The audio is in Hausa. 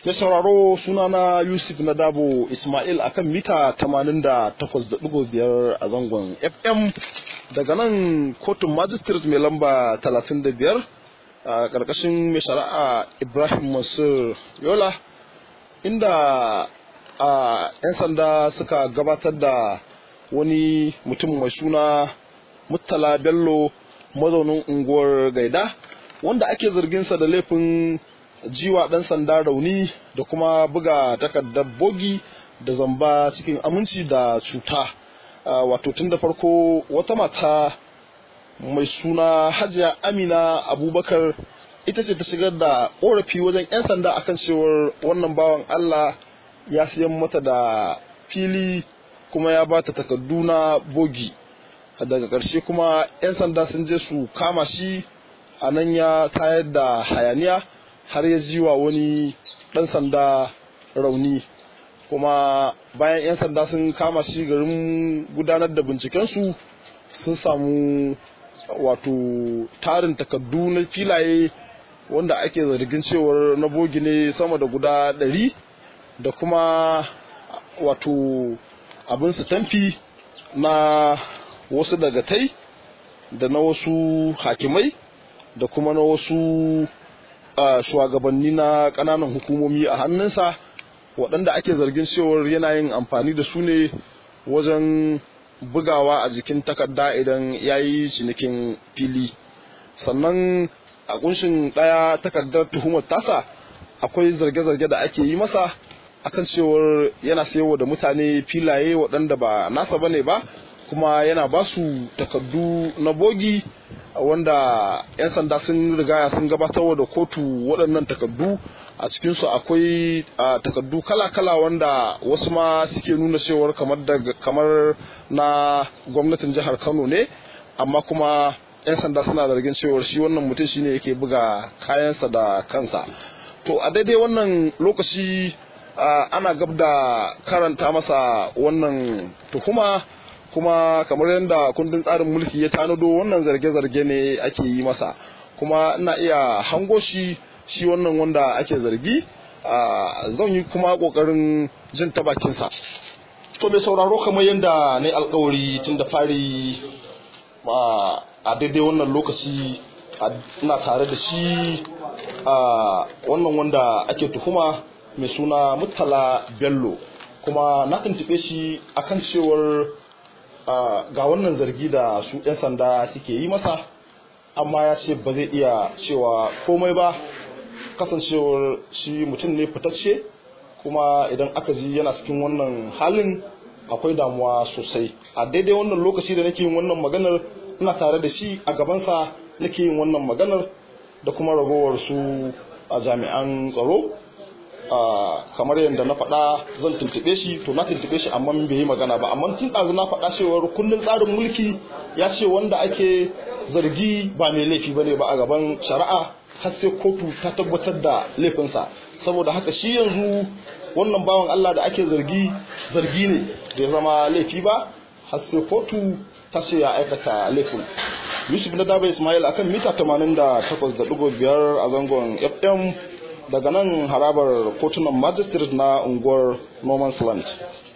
Mai sauraro sunana Yusuf na Dabo Ismail akan mita 88.5 a zangon FM daga nan kotun magistrate mai lamba 35 a ƙarƙashin mai shari'a Ibrahim Mansur Yola inda a 'yan sanda suka gabatar da wani mutum mai suna Murtala Bello mazaunin unguwar Gaida wanda ake zarginsa da laifin jiwa ɗan sanda rauni da kuma buga takardar bogi da zamba cikin aminci da cuta wato tun da farko wata mata mai suna hajiya amina abubakar ita ce ta shigar da korafi wajen 'yan sanda akan cewar wannan bawan allah ya siyan mata da fili kuma ya ba ta takardu na bogi daga ƙarshe kuma 'yan sanda sun je su kama shi a nan ya tayar da hayaniya har ya ji wa wani ɗan sanda rauni kuma bayan 'yan sanda sun kama shi garin gudanar da bincikensu sun samu wato tarin takardu na filaye wanda ake zargin cewar na bogi ne sama da guda ɗari da kuma wato abin su tamfi na wasu dagatai da na wasu hakimai da kuma na wasu Uh, shugabanni na ƙananan hukumomi a hannunsa waɗanda ake zargin cewar yana yin amfani da su ne wajen bugawa a jikin takarda idan ya yi cinikin fili sannan a kunshin ɗaya takardar tuhumar tasa akwai zarge-zarge da ake yi masa akan cewar yana sayarwa da mutane filaye waɗanda ba nasa bane ba kuma yana ba su takardu na bogi wanda 'yan sanda sun rigaya sun gabatarwa da kotu waɗannan takardu a cikinsu akwai takardu kala-kala wanda wasu ma suke nuna cewar kamar kamar na gwamnatin jihar kano ne amma kuma 'yan sanda suna zargin cewar shi wannan mutum shine yake buga kayansa da kansa to a daidai wannan lokaci ana gab da karanta masa wannan tuhuma kuma kamar yadda kundin tsarin mulki ya tanado wannan zarge-zarge ne ake yi masa kuma ina iya hango shi shi wannan wanda ake zargi zan yi kuma kokarin jin ta bakinsa to mai sauraro kamar yadda na yi alkawari tun da fari a daidai wannan lokaci ina tare da shi wannan wanda ake tuhuma mai suna murtala bello kuma na tuntube shi akan cewar Uh, ga wannan zargi da su 'yan sanda suke yi masa amma ya ce ba zai iya cewa komai ba kasancewar shi mutum ne fitacce kuma idan aka ji yana cikin wannan halin akwai damuwa sosai a daidai wannan lokaci da nake yin wannan maganar ina tare da shi a gabansa nake yin wannan maganar da kuma ragowar su a jami'an tsaro Uh, kamar yadda na faɗa zan tuntuɓe shi to na tuntuɓe shi amma bai yi magana ba amma tun ɗazu na faɗa cewar kundin tsarin mulki ya ce wanda ake zargi ba mai laifi bane ba a gaban shari'a har sai kotu ta tabbatar da laifinsa saboda haka shi yanzu wannan bawan Allah da ake zargi zargi ne da ya zama laifi ba har sai kotu ta ce ya aikata laifin Yusuf na Daba Ismail akan mita 88.5 a zangon FM daga nan harabar kotunan magistrate na unguwar Norman's Land.